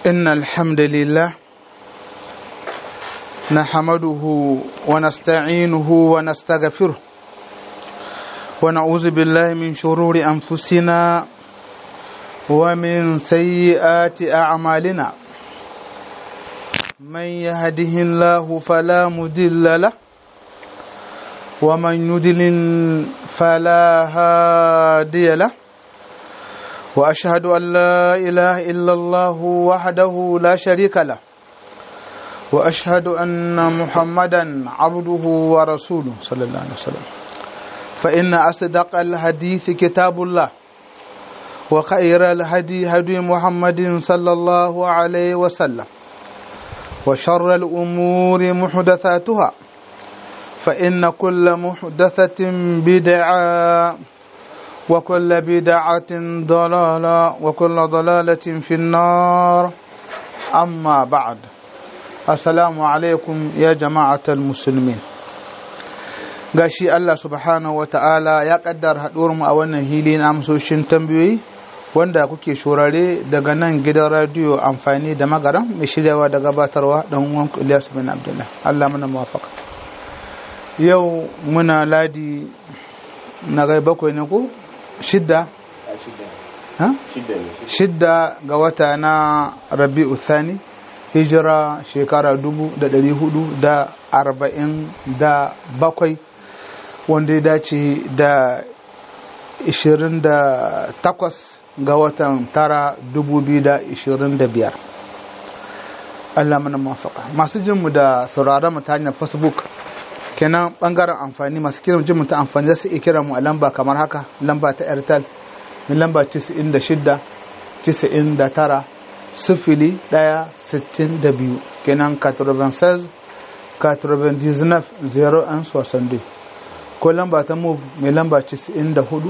إن الحمد لله نحمده ونستعينه ونستغفره ونعوذ بالله من شرور أنفسنا ومن سيئات أعمالنا من يهده الله فلا مضل له ومن يضلل فلا هادي له واشهد ان لا اله الا الله وحده لا شريك له واشهد ان محمدا عبده ورسوله صلى الله عليه وسلم فان اصدق الحديث كتاب الله وخير الهدي هدي محمد صلى الله عليه وسلم وشر الامور محدثاتها فان كل محدثه بدعه وكل بدعة ضلالة وكل ضلالة في النار أما بعد السلام عليكم يا جماعة المسلمين gashi Allah subhanahu wa ta'ala ya kaddara haɗuwarmu a wannan hili na amsoshin tambayoyi wanda kuke shurare daga nan gidan radiyo amfani da magaran mai shiryawa da gabatarwa don uwan Ilyas bin Abdullah Allah muna muwafaka yau muna ladi na gai bakwai ne ko shidda shidda ga wata na rabi'u thani hijira shekara dubu da dari hudu da arba'in da bakwai wanda ya dace da ishirin da takwas ga watan tara dubu biyu da ishirin da biyar Allah mana mafaka masu jinmu da sauraron mu ta hanyar facebook kenan bangaren amfani masu kiran jin ta amfani za su iya kira mu a lamba kamar haka lamba ta airtel mai lamba 96 99 sifili daya sittin da biyu kenan 96 99 01 62 ko lamba ta move mai lamba 94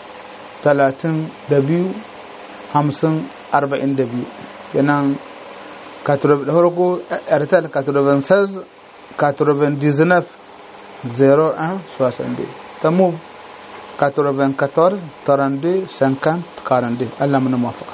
32 50 42 kenan da farko airtel 96 99 01 62 ta move 94 32 50 42 Allah mana mafaka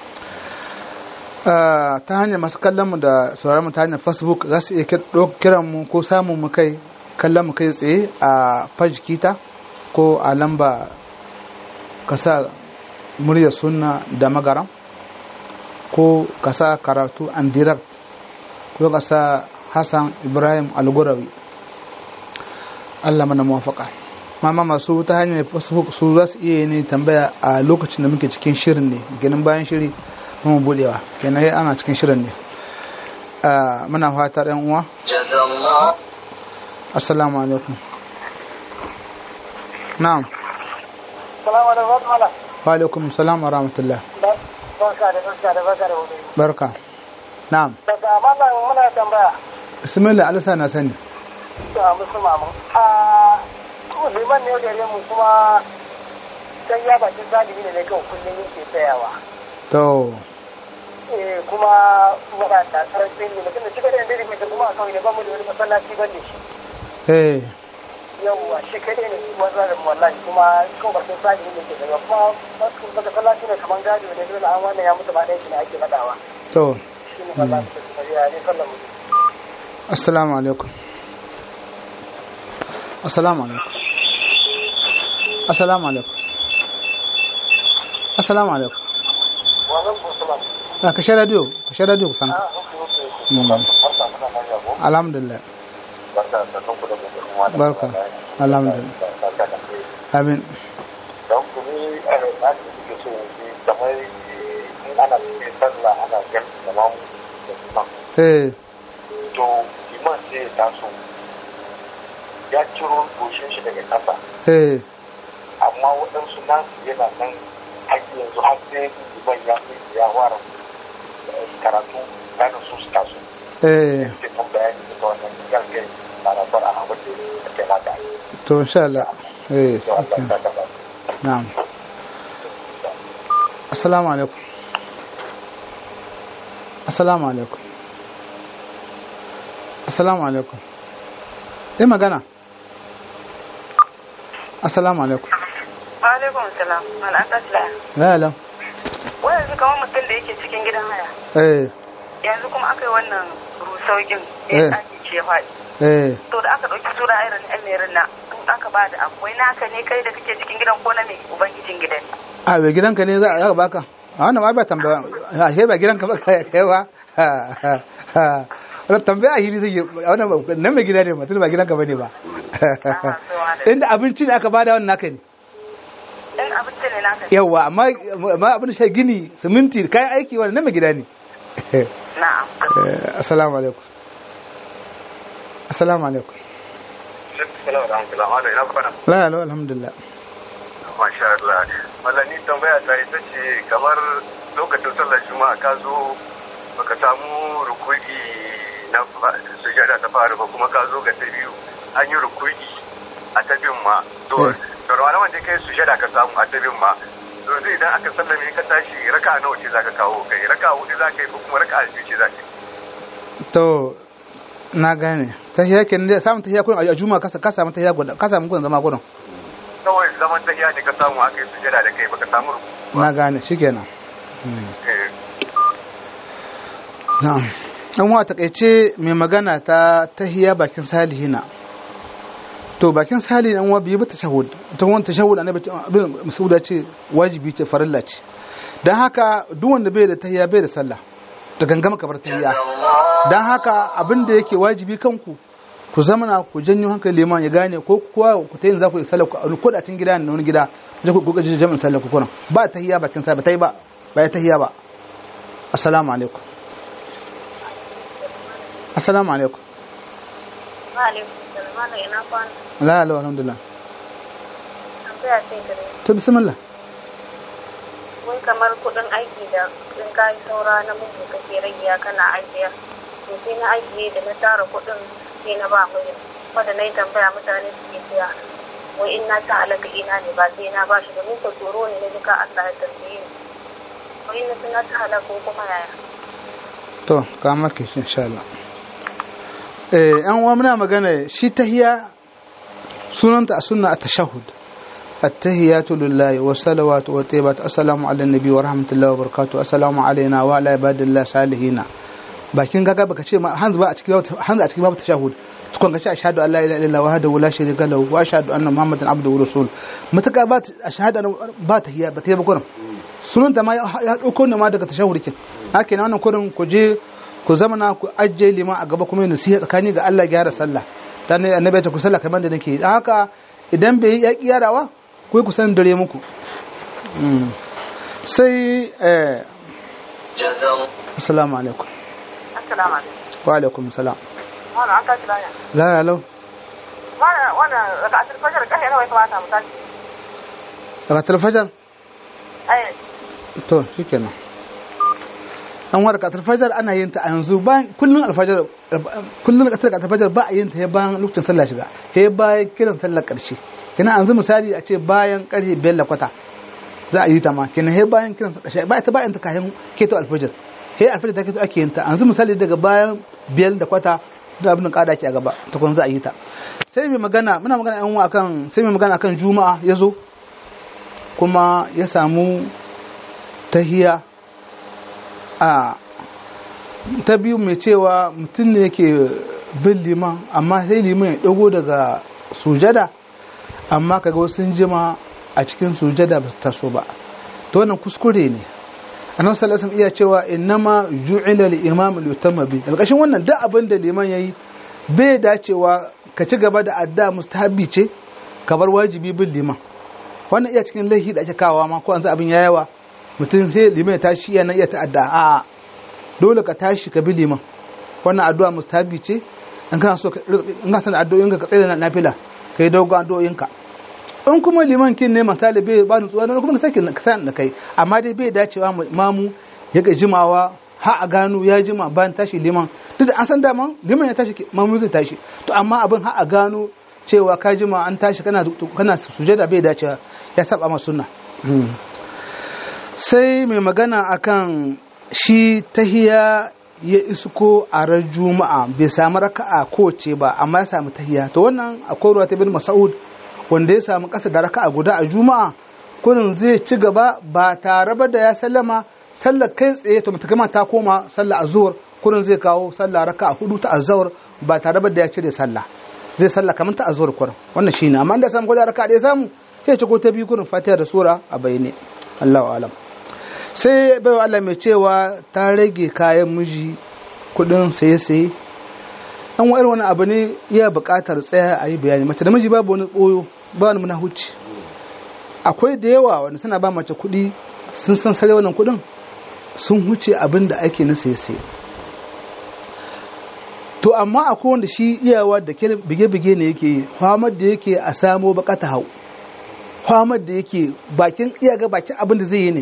ta hanyar masu kallon mu da sauraron mu ta hanyar facebook za su iya kiran mu ko samun mu kai kallon mu kai tsaye a page kita ko a lamba kasa muryar sunna da magaram ko kasa karatu and direct ko kasa hassan ibrahim algurawi Allah mana muwafaka mama masu ta hanyar facebook su za su iya ne tambaya a lokacin da muke cikin shirin ne ganin bayan shiri mu budewa kenan yi ana cikin shirin ne muna fatar yan uwa assalamu alaikum na'am wa alaikum salam wa rahmatullah barka da barka da barka da hudu barka na'am daga mallam muna tambaya bismillah alisa na sani to a musu mamu a liman ne gare mu kuma sai ya bakin zalibi ne kawai kullum yake tsayawa to eh kuma muna da karfin ne mutum da shi kadai da mai kuma a kawai da bamu da wani masallaci ban da shi eh yawwa shi kadai ne kuma zalim wallahi kuma kawai bakin zalibi ne ke tsayawa kuma baka sallaci ne kamar gado ne dole an wannan ya mutu ba ɗaya shi ne ake faɗawa to shi ne wallahi da tafiya ne sallan assalamu alaikum assalamu alaikum assalamu alaikum assalamu alaikum a kashe radio kashe radio kusan ka alhamdulillah barka alhamdulillah amin don kuni a da suke so yi kamar in ana cikin sallah ana gan da mamu da imam eh to iman sai ya taso ya ciro goshin shi daga ƙasa eh amma waɗansu nasu yana nan haƙi yanzu har sai iman ya fi ya fara karatu ganin su su taso eh sai kan bayani da wannan gangan larabar a abin da ya kai mata to insha Allah eh to Allah okay. ta kaba na'am assalamu alaikum assalamu alaikum assalamu alaikum eh magana assalamu alaikum alaikum salam al'akasla ya lam wai yanzu kamar mutum da yake cikin gidan haya eh yanzu kuma aka yi wannan rusaukin Eh. ya ake ce faɗi eh to da aka ɗauki sura irin ɗan merin na in aka ba da akwai naka ne kai da kake cikin gidan ko na mai ubangijin gidan a bai gidanka ne za a baka a wannan ma ba tambaya a shi ba gidanka ba kai kai ba wannan tambaya a hili zai wannan ba- nan mai gida ne ba tun ba gidanka bane ba inda abinci ne aka bada wannan naka ne in abinci ne naka ne yawa amma amma abin da shi gini siminti kayan aiki wannan nan mai gida ne na'am Eh, assalamu alaikum assalamu alaikum Salamu alaikum. Wanda ina kwana. la la alhamdulillah Masha Allah. Wallah ni tambaya ta ita ce kamar lokacin sallar juma'a ka zo baka samu rukuki na sujada ta fara ba kuma ka zo ga ta biyu an yi rukuki a ta bin ma. To, Eh. to ranar wanda kai sujada ka samu a ta bin ma. To zai idan aka sallame ka tashi raka nawa ce zaka kawo kai raka hudu zaka yi ko kuma raka biyu ce zaka yi. to na gane tahiya kenan dai samun tahiya kurin a juma'a ka ka samu tahiya guda ka samu kurin zama gurin Kawai zaman tahiya ne ka samu aka yi sujada da kai baka samu rukuki. na gane shikenan Eh, na'am an wa takaice mai magana ta tahiya bakin salihina to bakin salihin an wa biyu ba tashahud ta wani tashahud annabi ce- abin musuda ce wajibi ce farilla ce dan haka duk wanda bai da tahiya bai da sallah da gangama ka bar tahiya dan haka abin da yake wajibi kanku ku zamana ku janyo hankali liman ya gane ko kuwa ku ta yin za ku yi sallah ku a ko da cikin gida ne na wani gida je ku ku jami'in sallah ku kuna ba tahiya bakin sa ba tai ba ba ya tahiya ba assalamu alaikum assalamu alaikum Ma'alaikum salam, malam ina kwana. la la alhamdulillah Tambaya sai gare ni. to bismillah Wai kamar kuɗin aiki da in ka yi saura na mutu kake ragiya kana ajiya. To sai na ajiye da na tara kuɗin sai na ba mu wanda na yi tambaya mutane suke siya. Wai in na ta halaka ina ne ba sai na ba shi domin ka tsoro ne na duka Allah ya tambaye ni. Wai na sun ta halaka ko kuma yaya. to ka maki shi insha Allah eh an wa muna magana shi tahiya sunanta a sunna at-tashahhud at-tahiyatu lillahi wa salawatu wa tayyibatu assalamu ala nabi wa rahmatullahi wa barakatuh assalamu alaina wa ala ibadillah salihina bakin gaga baka ce ma hanzu ba a cikin babu hanzu a cikin babu tashahhud tukun ka ce ashhadu an la ilaha illallah wahdahu la sharika lahu wa ashhadu anna muhammadan abduhu wa rasul mutaka ba ashhadu ba tahiya ba tahiya ba kurin sunanta ma ya dauko ne ma daga tashahhud kin haka ne wannan kurin ku je ku zamana ku ajiye liman a gaba kuma nasiha tsakani ga Allah gyara sallah dan ne annabi ya ce ku sallah kamar da nake dan haka idan bai yi yaki yarawa ku ku san dare muku Mm. sai eh assalamu alaikum assalamu alaikum wa alaikum salam wannan an tashi laya la la lau wannan wannan raka'atul fajr kai nawa ya kamata mu tashi rakatul fajar ai to shikenan an wa rakatul fajar ana yin ta a yanzu bayan kullun alfajar kullun rakatul fajar ba a yin ta bayan lokacin sallah shiga sai bayan kiran sallar karshe kina yanzu misali a ce bayan karfe biyar da kwata za a yi ta ma kina sai bayan kiran sallar karshe ba ta bayan ta kayan keto alfajar sai alfajar ta keto ake yin ta yanzu misali daga bayan biyar da kwata da abin kada ke a gaba ta kun za a yi ta sai mai magana muna magana yan uwa akan sai mai magana akan juma'a ya zo kuma ya samu tahiya a ta biyu mai cewa mutum ne yake bin liman amma sai liman ya dago daga sujada amma kaga wasu sun jima a cikin sujada ba su taso ba to wannan kuskure ne annabi sallallahu alaihi iya cewa innama ju'ila al-imam li bi alƙashin wannan duk abin da liman yayi bai dacewa ka ci gaba da adda mustahabi ce ka bar wajibi bin liman wannan iya cikin laifi da ake kawowa ma ko an abin ya yawa mutum sai liman ya tashi yana iya ta'adda a dole ka tashi ka bi liman wannan addu'a mustahabi ce in kana so in ka san addu'o'in ka tsaye da nafila kai dogon addu'o'inka in kuma liman kin ne misali bai ba nutsuwa ne kuma ka sake ka san da kai amma dai bai dacewa mamu ya ga jimawa ha a gano ya jima bayan tashi liman duk da an san dama liman ya tashi mamu zai tashi to amma abin ha a gano cewa ka jima an tashi kana kana sujada bai dacewa ya saba ma sunna sai mai magana akan shi tahiya ya isko a ran juma'a bai samu raka'a kowace ba amma ya samu tahiya to wannan akwai ruwa ta bin mas'ud wanda ya samu kasa da raka'a guda a juma'a kunin zai ci gaba ba tare ba da ya sallama sallar kai tsaye to mutakama ta koma sallar azhur kurin zai kawo sallah raka a hudu ta azhur ba tare da ya cire sallah zai sallah kamar ta azhur kurin wannan shine amma inda samu gwada raka da ya samu sai ce ko ta biyu kurin fatiha da sura a bayyane Allahu alam sai bai Allah mai cewa ta rage kayan miji kudin saye saye an wa irin wani abu ne iya buƙatar tsaya a yi bayani mace da miji babu wani ɓoyo ba wani munahuci akwai da yawa wanda suna ba mace kuɗi sun san sare wannan kuɗin sun huce abin da ake na saye to amma akwai wanda shi iyawa da ke bige-bige ne yake yi famar da yake a samo bakata hau famar da yake bakin iyaga bakin abin da zai yi ne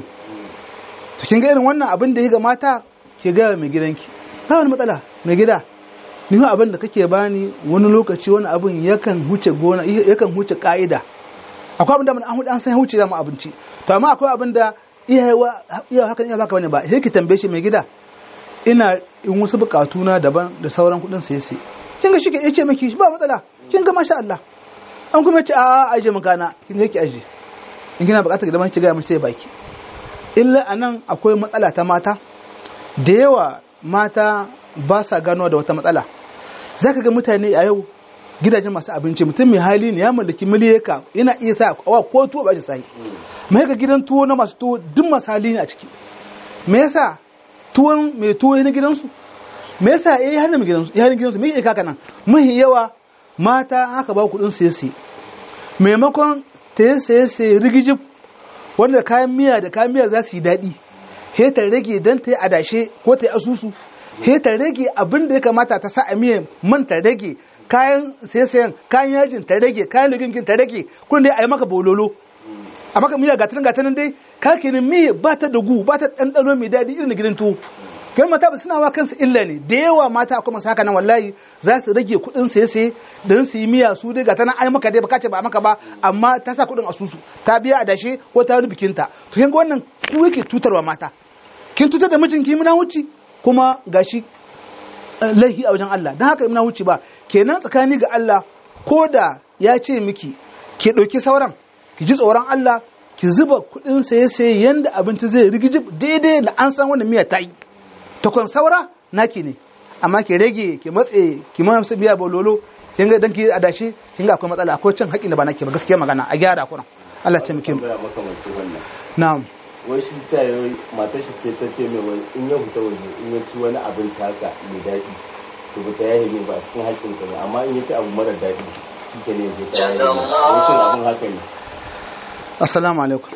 to kin ga irin wannan abin da ya ga mata ke gaya mai gidanki ba wani matsala mai gida ni abin da kake bani wani lokaci wani abin yakan huce gona yakan huce ka'ida akwai abin da an huce an san huce da mu abinci to amma akwai abin da iyawa iya hakan iya baka bane ba sai ki tambaye shi mai gida ina in wasu bukatu na daban da sauran kudin sai sai kin ga shike yace miki ba matsala kin ga masha Allah an kuma ce a aje makana kin yake aje in kina bukatar da ki ga mai sai baki illa anan akwai matsala ta mata da yawa mata ba sa gano da wata matsala za ka ga mutane a yau gidajen masu abinci mutum mai hali ne ya mallaki miliyaka yana iya sa awa ko tuwo ba shi sai mai ga gidan tuwo na masu tuwo duk masu hali ne a ciki me yasa tuwon mai tuwo na gidansu me yasa ya yi hannun gidansu ya hannun gidansu me yake kaka nan mahi yawa mata haka ba kuɗin siye siye maimakon ta yi siye siye rigijib wanda kayan miya da kayan miya za su yi daɗi he ta rage don ta yi adashe ko ta yi asusu he ta rage abin da ya kamata ta sa a miyan man ta rage kayan sayan kayan yajin ta rage kayan ligingin ta rage kun dai a yi maka bololo a maka miya gatanin gatanin dai ka kenan miya ba ta da gu ba ta ɗanɗano mai daɗi irin gidan tuwo kai mata ba suna wa kansu illa ne da yawa mata akwai masu haka nan wallahi za su rage kuɗin saye saye don su yi miya su dai gatanin ai maka dai ba ce ba maka ba amma ta sa kuɗin asusu ta biya adashe ko ta wani bikinta to kin ga wannan ku yake cutarwa mata kin cutar da mijinki muna wuce kuma gashi laihi a wajen Allah don haka ina wuce ba kenan tsakani ga Allah ko da ya ce miki ki ɗauki sauran ki ji tsoron Allah ki zuba kuɗin saye saye yanda abinci zai rigiji daidai da an san wannan miya ta yi ta kwan saura naki ne amma ki rage ki matse ki mamsa biya bololo kin ga dan ki adashi kin ga akwai matsala akwai cin haƙƙi da ba nake ba gaskiya magana a gyara kuran Allah ta miki na'am wai shi ta yi matar shi ce ta ce mai wani in ya fita waje in ya ci wani abinci haka mai daɗi to ba ta yaye mai ba a cikin haƙƙin ka ne amma in ya ci abu mara daɗi shi ke ne ya ta yaye mai wancan abin haka ne assalamu alaikum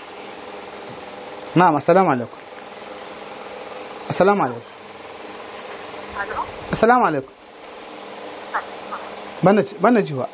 na'am assalamu alaikum assalamu alaikum assalamu alaikum bana jiwa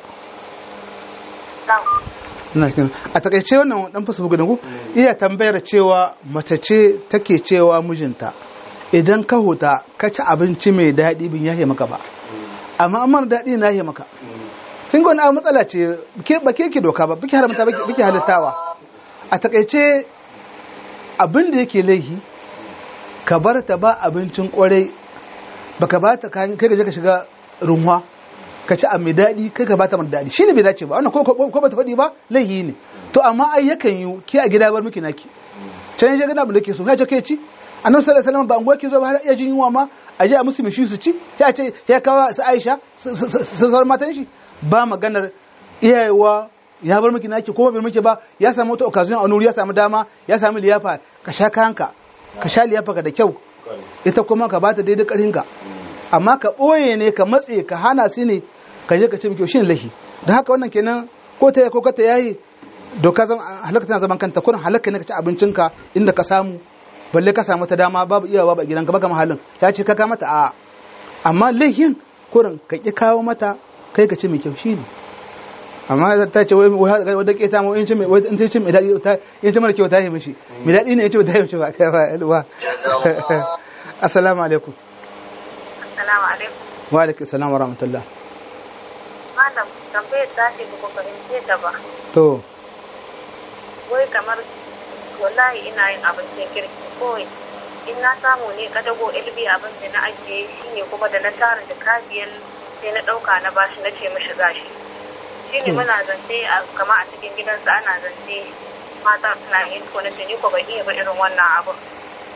a takaice wannan dan fasa bugu ku iya tambayar cewa mace ce take cewa mijinta idan ka huta ka ci abinci mai daɗi bin yahe maka ba amma amma daɗi na yahe maka sun gwani abu matsala ce ba ke ke doka ba biki haramta biki halittawa a takaice abin da yake laihi ka bar ta ba abincin kwarai baka ba ta kai ka je ka shiga runwa ka ci a mai daɗi kai ka bata mai daɗi shi ne bai dace ba wannan ko ba ta faɗi ba laihi ne to amma ai yakan yi ke a gida bar miki naki can ya gina abin da ke so ya ce kai ci annabi sallallahu alaihi wasallam ba unguwar ke zo ba har iya jin yunwa ma a je a musu mishi su ci ya ce ya kawo su Aisha sun sauran matan shi ba maganar iyayewa ya bar miki naki ko bai miki ba ya samu wata occasion a nuri ya samu dama ya samu liyafa ka sha kanka ka sha liyafa ka da kyau ita kuma ka bata daidai ƙarhinka amma ka ɓoye ne ka matse ka hana su ne ka je ka ce miki shin lahi da haka wannan kenan ko ta ko ka ta yayi doka zan halaka tana zaman kanta kurin halaka ne ka ci abincinka inda ka samu balle ka samu ta dama babu iya babu gidanka baka mahallin ya ce ka ka mata a amma lahin kurin ka ki kawo mata kai ka ci mai kyau shine amma ta ce wai wadda ke ta mu in ce mai in ce mai dadi ta in ce mara kyau ta yi mishi mai dadi ne ya ce ta yi mishi ba kai ba alwa assalamu alaikum Assalamu alaikum. wa alaikum assalam wa rahmatullah Malam, tambayar ta ce ba ku fahimce ta ba. to Wai kamar wallahi ina yin abincin kirki kawai. In na samu ne kadago ilbi abin da na ajiye shi ne kuma da na tara da kabiyar sai na ɗauka na bashi na ce mishi gashi. Shi ne muna zance a kama a cikin gidansa ana zance mata suna yin ko na ce ni ko ban iya ba irin wannan abu.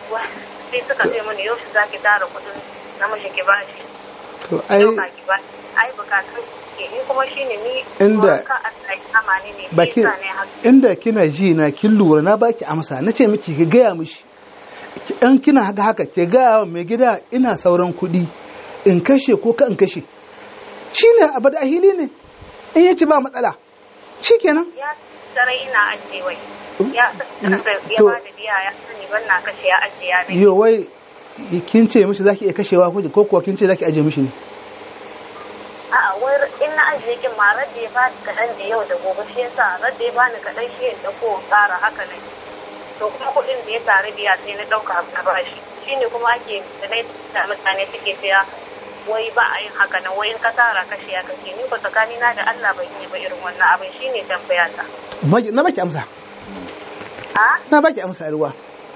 sai suka ce mini yau shi zaki tara kuɗin namiji ki bashi to ai yau ki ba ai bukatun ke ni kuma shine ni Inda- ka Allah ya kama ni ne baki sai sa ne haka inda kina ji na kin lura na baki amsa na ce miki ki gaya mishi Ki- in kina haka haka ki gaya wa mai gida ina sauran kuɗi in kashe ko ka in kashe shine abu da ahili ne in yace ba matsala shikenan ya sarai ina ajiye wai ya ya To- ba da biya ya sani ban na kashe ya ajiye ya ne yo wai kin ce mishi zaki iya kashewa ko ko kuwa kin ce zaki aje mishi ne a'a wai in na ajiye kin ma radda ya bani kaɗan da yau da gobe shi yasa radda ya bani kaɗan shi ya ɗauko in ƙara haka ne to kuma kuɗin da ya tare biya sai na ɗauka na bashi shine kuma ake da dai da mutane suke cewa wai ba a yin haka nan wai in ka tara kashe ya kashe ni ko tsakani na da Allah ban yi ba irin wannan abin shine tambaya ta Magi- na baki amsa a na baki amsa ruwa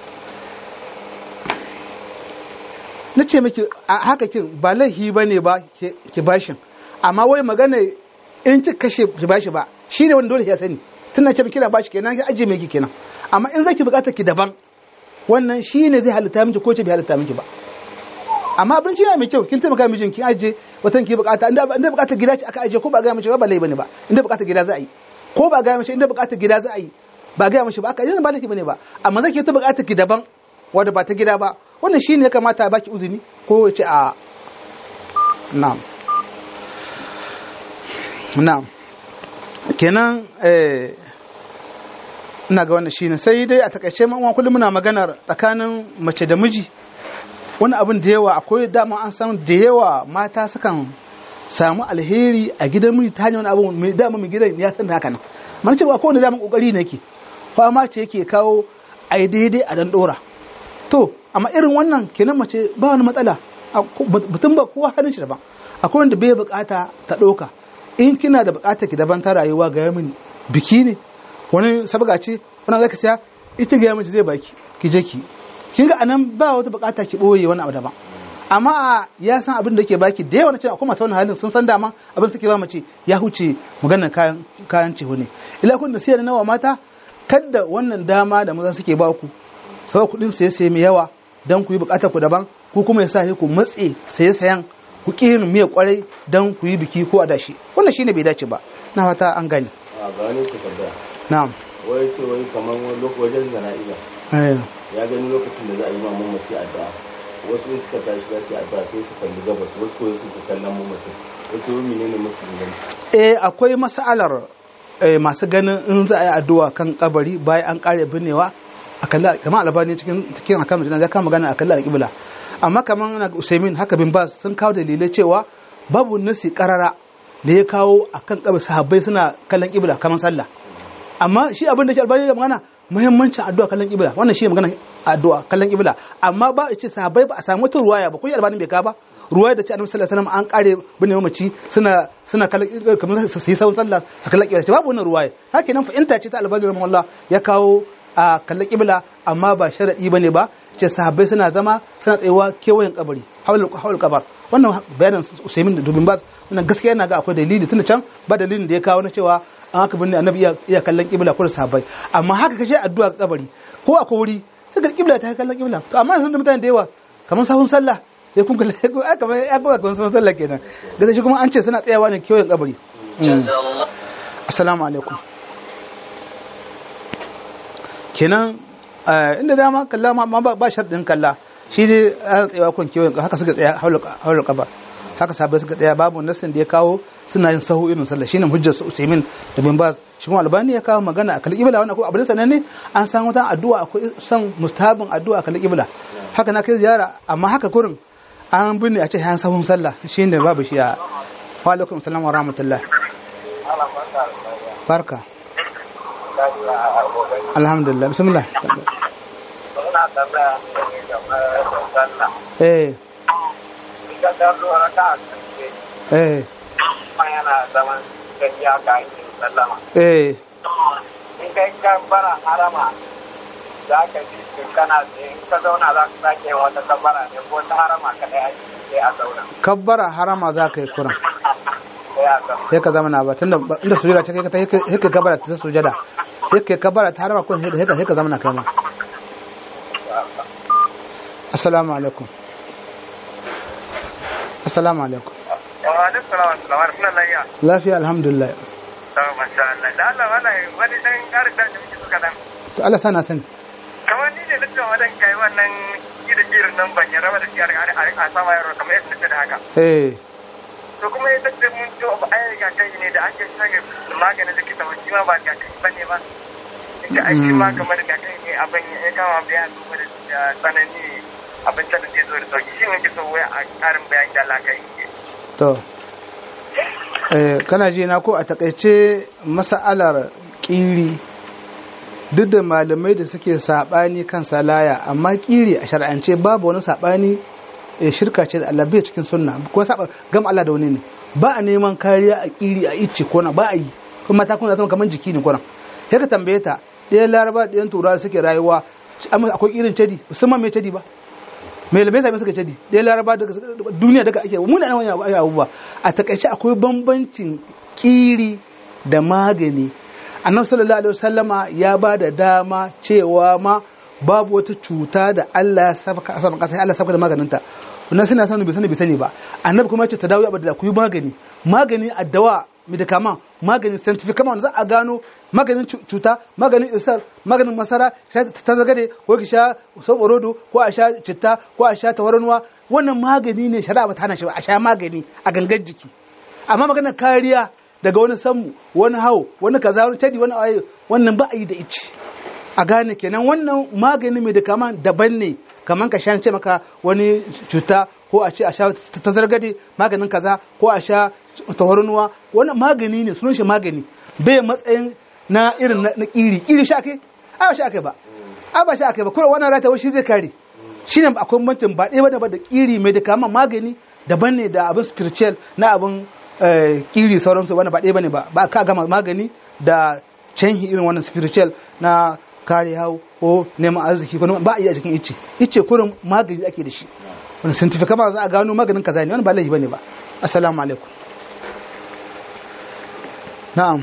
na ce miki a haka kin ba laifi ba ne ba ki ki bashin amma wai magana in ki kashe ki bashi ba shi ne wanda dole ya sani tun na ce miki kina bashi kenan ki ajiye miki kenan amma in zaki bukata ki daban wannan shi ne zai halitta miki ko ce bai halitta miki ba amma abinci yana mai kyau kin taimaka mijin kin ajiye watan ki bukata inda inda bukatar gida ce aka ajiye ko ba ga miki ba ba laifi bane ba inda bukatar gida za a yi ko ba ga miki inda bukatar gida za a yi ba ga mishi ba aka yi ba laifi bane ba amma zaki ta bukatar ki daban wanda ba ta gida ba wannan shine ya kamata a baki uzini ko ya ce a na'am na'am kenan eh ina ga wannan shine sai dai a takaice ma uwa kullum muna maganar tsakanin mace da miji wani abin da yawa akwai dama an san da yawa mata sukan samu alheri a gidan miji ta hanyar wani abu mai dama mai gidan ya san da haka nan mana cewa ko wani dama kokari ne yake fama ce yake kawo a yi daidai a dan dora to amma irin wannan kenan mace ba wani matsala A- ko- mutum ba kowa halin shi daban akwai wanda bai bukata ta ɗauka in kina da bukata ki daban ta rayuwa ga mini biki ne wani sabga ce wani zaka siya ita ga miki zai baki ki je ki kin ga anan ba wata bukata ki boye wani abu daban amma ya san abin da yake baki da yawa na cewa akwai masu wani halin sun san dama abin suke ba mace ya huce maganar kayan kayan ciho ne ila kun da siya da nawa mata kadda wannan dama da maza suke ba ku sau kuɗin saye saye mai yawa don ku yi bukatar ku daban ku kuma ya sa ku matse saye sayan ku ƙi yin miya kwarai don ku yi biki ko adashi wannan shine bai dace ba na fata an gane a ga wani ke tambaya na'am wai ce wai kamar wani lok- wajen jana'iza Eh, ya gani lokacin da za a yi ma mamaci addu'a wasu in suka tashi za su yi addu'a sai su kalli gabas wasu ko su ke kallon mamacin wace wani ne ne mafi inganci eh akwai mas'alar eh, masu ganin in za a yi addu'a kan kabari bayan an kare binnewa a kalli kamar albani cikin cikin akan mutane zai kama magana a kalli alƙibla amma kamar na usaimin haka bin bas sun kawo dalilai cewa babu nasi karara da ya kawo akan kabari sahabbai suna kallon kibla kamar sallah amma shi abin da shi albani ya magana muhimmancin addu'a kallon kibla wannan shi magana addu'a kallon kibla amma ba a ce sahabbai ba a samu wata ruwaya ba ko shi albani bai ka ba ruwaya da ce annabi sallallahu alaihi wasallam an kare bin mamaci suna suna kallon kamar su yi sawun sallah su kallon kibla ce babu wannan ruwaya haka nan fa'inta ce ta albani rahimahullah ya kawo a kallon kibla amma ba sharadi bane ba ce sahabbai suna zama suna tsayawa kewayen kabari haul kabar wannan bayanin usaimin da dubin baz wannan gaskiya yana ga akwai dalili tunda can ba dalilin da ya kawo na cewa an haka binne annabi iya- iya kallon kibla ko da sahabbai amma haka kashe addu'a ga kabari ko akwai wuri kaga kibla ta kallon kibla to amma yanzu da mutane da yawa kamar sahun sallah ya kun kalla ya kamar ya kuma kamar sahun sallah kenan da shi kuma an ce suna tsayawa ne kewayen kabari Mm. assalamu alaikum kenan eh, inda dama kalla ma ma ba ba sharɗin kalla shi dai an tsayawa kun kewayen haka suka tsaya haulul kabar haka sabai suka tsaya babu nassin da ya kawo suna yin sahu irin sallah shine hujjar su Usaimin da bin Baz shi kuma Albani ya kawo magana a kalli kibla wannan ko abin sananne an san wata addu'a akwai san mustahabin addu'a a kalli kibla haka na kai ziyara amma haka kurin an binne a ce an sahun sallah shine babu shi a wa alaikum assalam wa rahmatullah barka alhamdulillah bismillah Muna tambaya ne game da sallah. eh Ita ta zo raka a ƙarshe, eh kuma yana zaman gajiya ga yin sallama. eh In kai kabbara harama, za ka ji su kana tsaye, in ka zauna za ka sake yin wata kabbara ne ko ta harama kaɗai ake sai a zauna. kabbara harama za ka yi kuran Sai a zauna. sai ka zama na ba tunda inda sujada ce kai ka sai ka kabbara ta sujada sai ka kabbara ta harama kun sai ka sai ka zama na kai ma assalamu alaikum assalamu alaikum wa alaikum salam wa rahmatullahi lafiya alhamdulillah to masha Allah da Allah wala wani dan karin da muke so kadan to Allah sana sani kamar ni ne nake wadan kai wannan gidan girin nan ban yarda da shi a sama yaro kamar yadda nake da haka eh to kuma ya tace mun to ba ai ga kai ne da ake sanya maganin likita ba shi ma ba ga kai bane ba da ake ma kamar ga kai ne abin ya kama bayan duba da tsanani abin da zai zo da sauki shi ne ke so wai a karin bayani da Allah kai to eh kana ji na ko a takaice mas'alar kiri duk da malamai da suke sabani kan salaya amma kiri a shar'ance babu wani sabani shirka ce da Allah bai cikin sunna ko saba gam Allah da wani ne ba a neman kariya a kiri a icce ko na ba a yi kuma ta kuma zama kamar jiki ne kuran sai ka tambaye ta ɗayan laraba ɗayan turawa suke rayuwa akwai irin cadi musamman mai cadi ba mai lamai zame suka cadi ɗayan laraba duniya daga ake muna nan wani abubuwa a takaice akwai bambancin kiri da magani annabi sallallahu alaihi wasallama ya ba da dama cewa ma babu wata cuta da Allah ya saba a saman kasa Allah saba da maganinta wannan suna sanin bai sani bai sani ba annabi kuma ya ce ta dawo ya da ku yi magani magani addawa medicament maganin scientific kama wanda za a gano maganin cuta maganin isar maganin masara ta zagade ko ki sha soborodo ko a sha citta ko a sha tawarnuwa wannan magani ne shari'a ba ta hana shi ba a sha magani a gangan jiki amma maganar kariya daga wani sammu wani hau wani kaza wani tadi wani ayi wannan ba a yi da ici a gane kenan wannan magani mai da kama daban ne kamar ka sha ce maka wani cuta ko a ce a sha ta zargade maganin kaza ko a sha tawarnuwa wannan magani ne sunan shi magani bai matsayin na irin na kiri kiri sha kai a ba sha kai ba a ba sha kai ba kuma wannan rata shi zai kare shi ne akwai bambancin ba ɗaya ba da kiri mai da kama magani daban ne da abin spiritual na abin kiri sauransu wani ba ɗaya ba ne ba ba ka gama magani da canhi irin wannan spiritual na kare hau ko neman arziki ko ba a yi a cikin icce icce kurin magani ake da shi wani scientific kama za a gano maganin kaza ne wani ba laifi bane ba assalamu alaikum na'am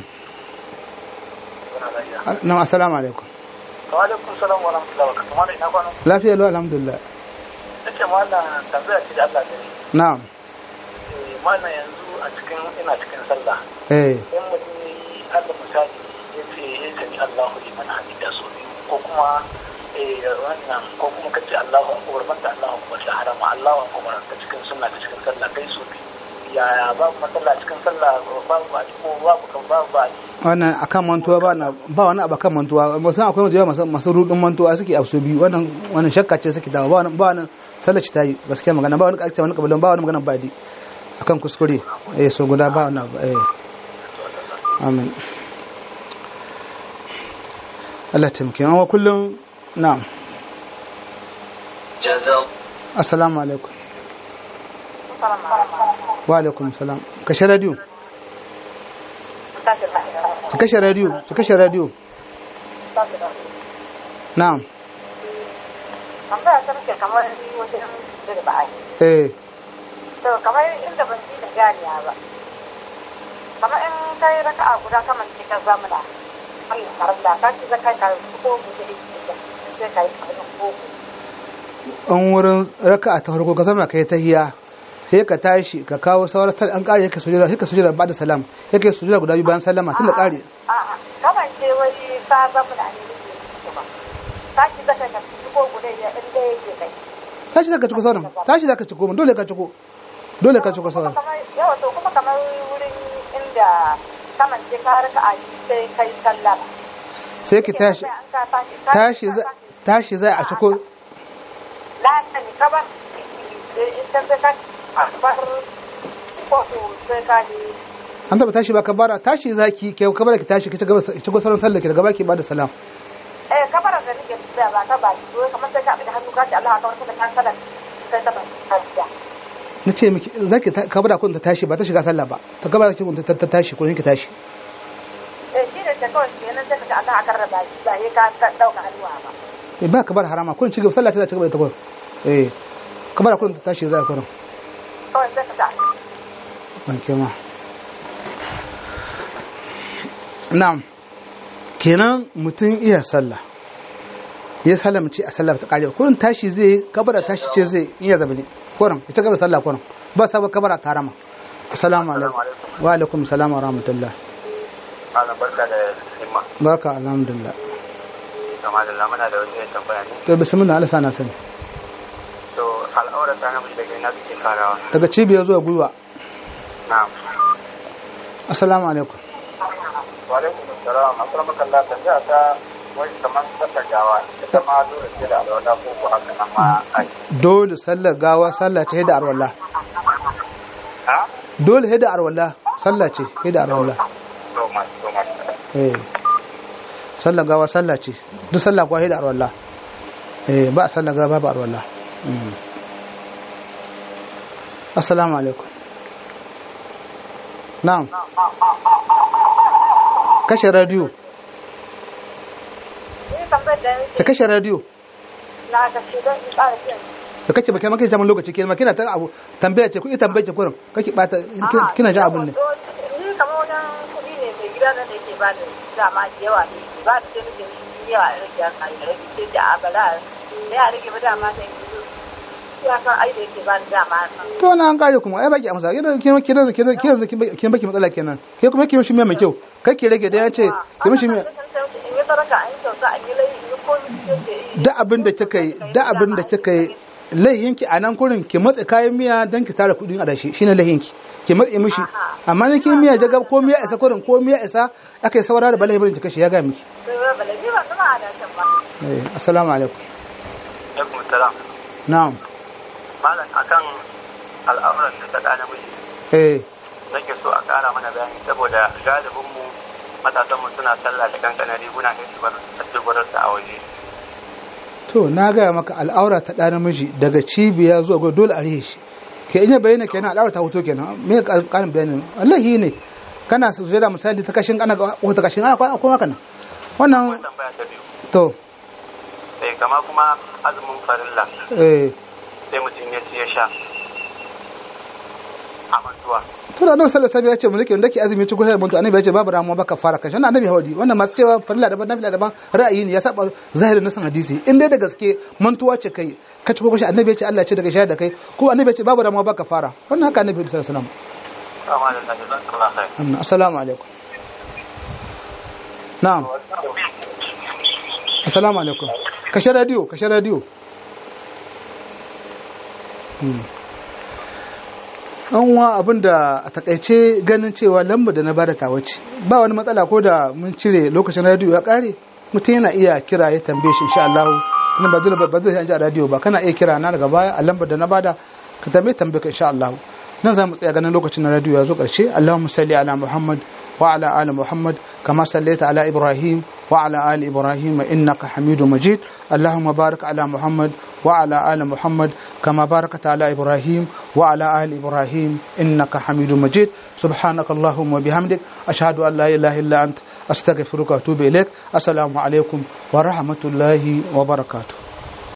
na'am assalamu alaikum wa alaikum salam wa rahmatullahi wa barakatuh malai ina kwana lafiya lo alhamdulillah nake mallan tambaya ce da Allah gani na'am eh mallan yanzu a cikin ina cikin sallah eh in mutum ne Allah misali ya ce ya sani Allahu liman hamida so biyu ko kuma eh wannan ko kuma kace Allahu akbar banda Allahu akbar da harama Allahu akbar ta cikin sunna ta cikin sallah kai so biyu yaya babu matsala cikin sallah babu ba ko babu kan babu ba wannan akan mantuwa ba na ba wani abu akan mantuwa musan akwai wanda masu masu rudin mantuwa suke abu biyu wannan wannan shakka ce suke dawo ba wani ba wani sallar ci tayi gaskiya magana ba wani kalce wani kabilan ba wani magana ba di akan kuskure eh so guda ba wani abu eh amin Allah taimake mu kullum na'am assalamu alaikum wa alaikum salam kashe radio ki kashe radio ki kashe radio na'am tambaya ta muke kamar wajen da ba a yi eh to kamar inda ban ji da ganiya ba kamar in kai raka'a guda kamar ce ka zamana mai karanta ka ci zakai ka ko mu da ita sai kai kamar ko an wurin raka'a ta farko ka zama kai tahiya sai ka tashi ka kawo sauran sal an kare ka sujada sai ka sujada ba da salam sai ka sujada guda biyu bayan sallama tun da kare a'a kamar ce wai ka zamana ne ne ba ka ci zakai ka ci ko guda ya inda yake kai tashi zaka ciko sauran tashi zaka ciko dole ka ciko dole ka ciko sauran yawa to kuma kamar wurin inda kamar ce ka raka'a sai kai sallama sai ki tashi tashi za tashi zai a ciko la'asani kabar ita sai ka akbar ko sai ka yi an taba tashi ba ka bara tashi zaki ke ka bara ki tashi ki ci gaba ki ciko sauran sallar ki daga baki ba da salam eh kabar da nake tsaya ba ka ba ki kamar sai ka bi da hannu ka ce Allah ka warka da kan sallar sai ta ba na ce miki zaki ka bara kun ta tashi ba ta shiga sallah ba ta kabara ki kun ta tashi kun ki tashi eh shi ne ta kawai kenan sai ka ce Allah ka raba shi ba sai ka dauka hannuwa ba eh ba ka bar harama kun ci gaba sallah ta ci gaba da ta kun eh ka bara kun ta tashi zai kun kawai sai ka ta ban kema na'am kenan mutum iya sallah ya salamci a sallah ta kare kurin tashi zai kabara tashi ce zai iya zabi ne kurin ita kabara sallah kurin ba sabon kabara karama assalamu alaikum wa alaikum salam wa rahmatullah Malam barka da himma. barka alhamdulillah Kama da lamana da wani tambaya ne. to bismillah Allah sana sani To al'aura ta namiji daga ina suke farawa. daga cibiyar zuwa gwiwa Na'am. assalamu alaikum Wa alaikum assalam. Assalamu kallah tambaya ta wai kamar sallar gawa ita ma dole ce da alwala ko ko haka nan ma ai. dole sallar gawa sallah ce da arwalla Ha? dole da arwalla sallah ce da arwalla To ma to ma. eh sallar gawa sallah ce duk sallah kuwa da arwalla eh ba a sallar gawa ba arwalla Mm. assalamu alaikum na'am kashe radio Ni tambayar da ta kashe radio na kashe don in ƙara biyan. da kake ba kai maka zaman lokaci kina kina ta abu tambaya ce ku ita tambaya ce kurin kake bata kina- kina jin abun ne Ni kamar wajen kuɗi ne mai gida na da yake ba da dama da yawa ne ba da sai nake shi yawa a rage haka ya rage sai da abala da ya rage ba dama sai ya san ai da yake ba da dama to na an kare kuma ai baki amsa kina kina kina kina kina kina baki matsala kenan ke kuma kina shi mai kyau kake rage da ya ce kina shi mai in yi saraka an yi kyauta an yi lai in yi komi sai da abin da kika yi da abin da kika yi laihinki a nan kurin ki matsa kayan miya don ki tara kudin adashi shine laihinki ki matse mishi amma na ki miya jagab ko miya isa kurin ko miya isa aka yi saura da balahi barin ki kashe ya ga miki sai ba bala ji ba zama a dashen ba. eh assalamu alaikum Alaikum salam. na'am Malam akan al'auran da ta ɗana miji eh nake so a ƙara mana bayani saboda galibinmu matasanmu suna sallah da kankana riguna ne su bar addu'arsa a waje. to na gaya maka al'aura ta ɗa namiji daga cibiya zuwa gwai dole a rihe shi ke in ya bayyana kenan al'aura ta hoto kenan me ƙarin bayani wallahi ne kana su da misali ta kashin ana wata kashin ana kwana kuma kana wannan Wannan tambaya ta biyu. to Eh kama kuma azumin farilla eh sai mutum ya ci ya sha a mantuwa. to da annabi sallallahu alaihi wasallam ya ce mu rike wanda ke azumi ci gobe mun to annabi ya ce babu ramuwa baka fara kashi wannan annabi hawadi wannan masu cewa farilla daban nafila daban ra'ayi ne ya saba zahirin nasan hadisi in dai da gaske mantuwa ce kai ka ci ko kashi annabi ya ce Allah ya ce daga shayar da kai ko annabi ya ce babu ramuwa baka fara wannan haka annabi sallallahu alaihi wasallam Amma da zai zan kalla sai. Amma assalamu alaikum na'am assalamu alaikum kashe radio kashe radio Hmm. an wa abin da a takaice ganin cewa lamba da na bada tawa ce ba wani matsala ko da mun cire lokacin radio ya kare mutum yana iya kira ya tambaye shi insha Allah kuma ba dole ba ba zai ji a radio ba kana iya kira na daga baya a lambar da na bada ka tambaye tambaye ka insha Allah nan za mu tsaya ganin lokacin na radio ya zo karshe Allahumma salli ala Muhammad wa ala ali Muhammad kama sallaita ala Ibrahim wa ala ali Ibrahim innaka Hamidum Majid Allahumma barik ala Muhammad wa ala ali Muhammad kama barakta ala Ibrahim wa ala ali Ibrahim innaka Hamidum Majid subhanaka Allahumma bihamdik ashhadu an la ilaha illa anta astaghfiruka wa atubu ilaik assalamu alaikum wa rahmatullahi wa barakatuh